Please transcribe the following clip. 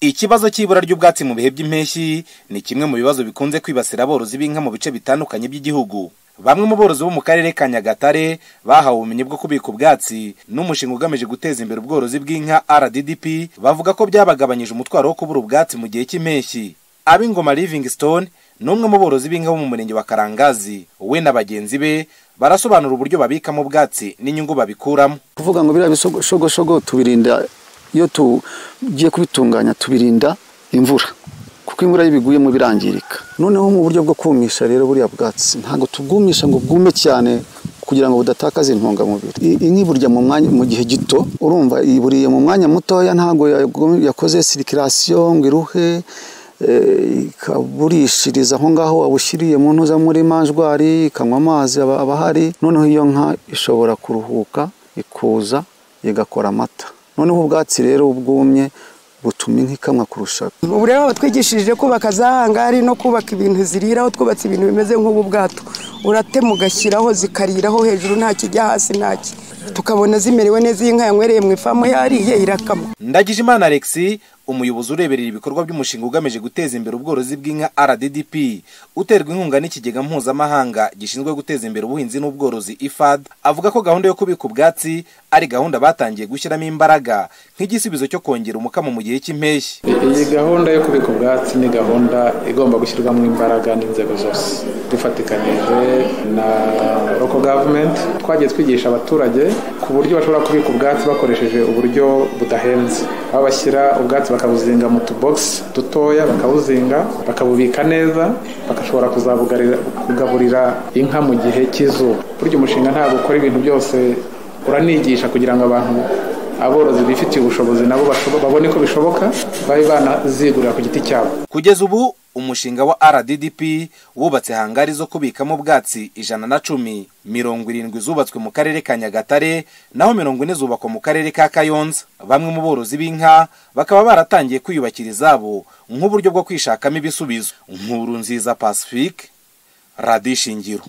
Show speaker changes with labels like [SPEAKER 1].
[SPEAKER 1] Ikibazo cy'ibura ry'ubwatsi mu bihe by'impeshyi ni kimwe mu bibazo bikunze kwibasira aborozi b'inka mu bice bitandukanye by'igihugu. Bamwe mu borozi bo mu karere ka Nyagatare bahawe ubumenyi bwo kubika ubwatsi n'umushinga ugamije guteza imbere ubworozi bw'inka RDDP bavuga ko byabagabanyije umutwaro wo kubura ubwatsi mu gihe cy'impeshyi. Ab'ingoma Livingstone ni umwe mu borozi b'inka bo mu murenge wa Karangazi. We na bagenzi be barasobanura uburyo babikamo ubwatsi n'inyungu babikuramo.
[SPEAKER 2] kuvuga ngo biriya bishogoshogo tubirinda iyo tugiye kubitunganya tubirinda imvura kuko imvura iyo ibiguyemo birangirika noneho mu buryo bwo kumisha rero buriya bwatsi ntabwo tubwumisha ngo bwume cyane kugira ngo budatakaze intungamubiri I- inka iburya mu mwanya mu gihe gito urumva iburiye mu mwanya mutoya ntabwo yagum- yakoze sirikirasiyo ngo iruhe eh, ikaburishiriza aho ngaho wabushyiriye mu ntuza muri manjwari ikanywa amazi aba aba ahari noneho iyo nka ishobora kuruhuka ikuza igakora amata noneho ubwatsi rero bwumye butuma inka ikamwa kurusha
[SPEAKER 3] ubu rero batwigishije kubaka za hangari no kubaka ibintu ziriraho twubatse ibintu bimeze nk'ubu bwato uratema ugashyiraho zikariraho hejuru nta kijya hasi ntaki tukabona zimerewe neza iyi nka yanywereye mu ifamu yariye irakama
[SPEAKER 1] Ndagijimana Alexis umuyobozi ureberera ibikorwa by'umushinga ugamije guteza imbere ubworozi bw'inka RDDP uterwa inkunga n'ikigega mpuzamahanga gishinzwe guteza imbere ubuhinzi n'ubworozi IFAD avuga ko gahunda yo kubika ubwatsi ari gahunda batangiye gushyiramo imbaraga nk'igisubizo cyo kongera umukamo mu gihe cy'impeshyi.
[SPEAKER 4] iyi gahunda yo kubika ubwatsi ni gahunda igomba gushyirwamo imbaraga n'inzego zose dufatikanije na roko gavumenti twagiye twigisha abaturage ku buryo bashobora kubika ubwatsi bakoresheje uburyo budahenze aho bashyira ubwatsi bakabuzinga mu tubogisi dutoya bakabuzinga bakabubika neza bagashobora kuzabugarira kugaburira inka mu gihe cy'izuba burya umushinga ntabwo ukora ibintu byose uranigisha kugira ngo abantu aborozi bifitiye ubushobozi nabo bashobo- babone ko bishoboka babe banazigurira ku giti cyabo
[SPEAKER 1] Kugeza ubu umushinga wa RDDP wubatse hangari zo kubikamo ubwatsi ijana na cumi mirongo irindwi zubatswe mu karere ka Nyagatare naho mirongo ine zubakwa mu karere ka Kayonza bamwe mu borozi b'inka bakaba baratangiye kwiyubakira izabo nk'uburyo bwo kwishakamo ibisubizo nkuru nziza Pacifique radishingiro